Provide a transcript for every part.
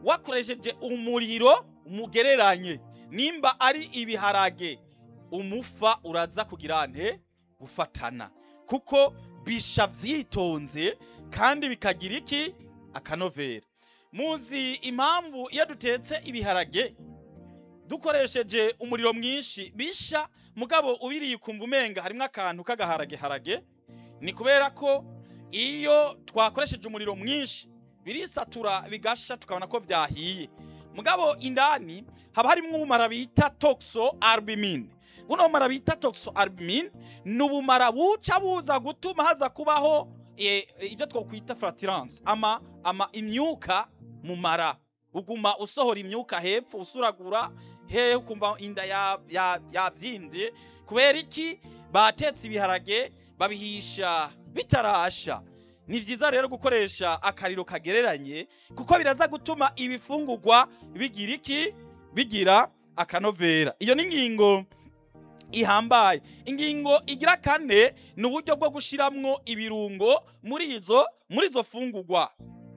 wakoresheje umuriro mugereranye nimba ari ibiharage umufa uraza kugira nte gufatana kuko bisha vyitonze kandi bikagira iki akanovera muzi impamvu iyo dutetse ibiharage dukoresheje umuriro mwinshi bisha mugabo ubiriye ukumva umenga harimwo akantu k'agaharage ni kubera ko iyo twakoresheje umuriro mwinshi birisatura bigasha tukabona ko vyahiye mugabo indani haba harimwo ubumara bita toxo albumin buno bumara bita toxo albumin ni ubumara buca buza gutuma haza kubaho eh, ibyo twokwita flaturence ama ama imyuka mu mara uguma usohora imyuka hepfo usuragura hehe ukumva inda ya- ya- yavyimbye kubera iki batetse ibiharage babihisha bitarasha ni vyiza rero gukoresha akariro kagereranye kuko biraza gutuma ibifungurwa bigira iki bigira akanovera iyo ni ingingo ihambaye ingingo igira kane ni uburyo bwo gushiramwo ibirungo muri izo muri izo fungurwa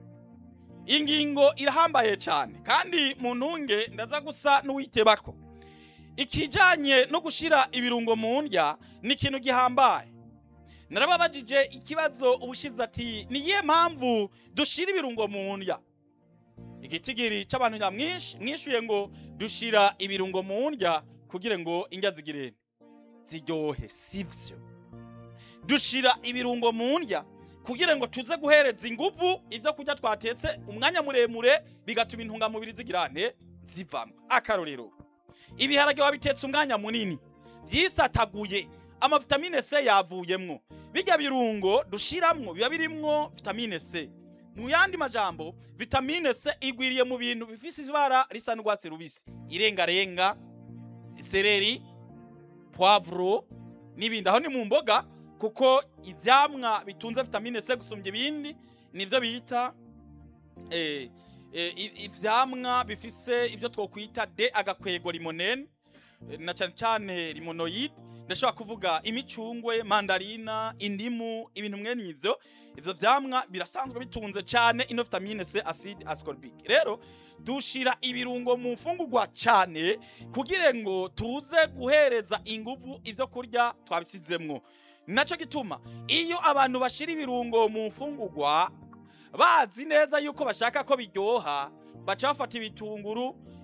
ingingo irahambaye cyane kandi mu ntunge ndaza gusa n'uwitebako ikijanye no gushira ibirungo mu ndya ni ikintu gihambaye narababajije ikibazo ubushize ati ni iyihe mpamvu dushira ibirungo mu ndya igitigiri c'abantu nyamwinshi mwishuye ngo dushira ibirungo mu ndya kugira ngo indya zigire ziryohe sivyo dushira ibirungo mu ndya kugira ngo tuze guhereza inguvu ivyo kurya twatetse umwanya muremure bigatuma intungamubiri zigira nte zivamwo akarorero ibiharage wabitetse umwanya munini vyisataguye amavitamine C yavuyemwo bijya birungo dushiramwo biba birimwo vitamine C mu yandi majambo vitamine C igwiriye mu bintu bifise ibara risa n'urwatsi rubisi irengarenga isereri poivro n'ibindi aho ni mu mboga kuko ivyamwa bitunze vitamine C gusumbya ibindi nivyo bita eh, eh, i- ivyamwa bifise ivyo twokwita D agakwego limonene eh, na cane cane limonoid ndashobora kuvuga imicungwe mandarina indimu ibintu mwene ivyo ivyo vyamwa birasanzwe bitunze cane ino vitamine C acide ascorbic rero dushira ibirungo mu mfungurwa cane kugira ngo tuze guhereza inguvu ivyo kurya twabisizemwo naco gituma iyo abantu bashira ibirungo mu mfungurwa bazi neza yuko bashaka ko biryoha baca bafata ibitunguru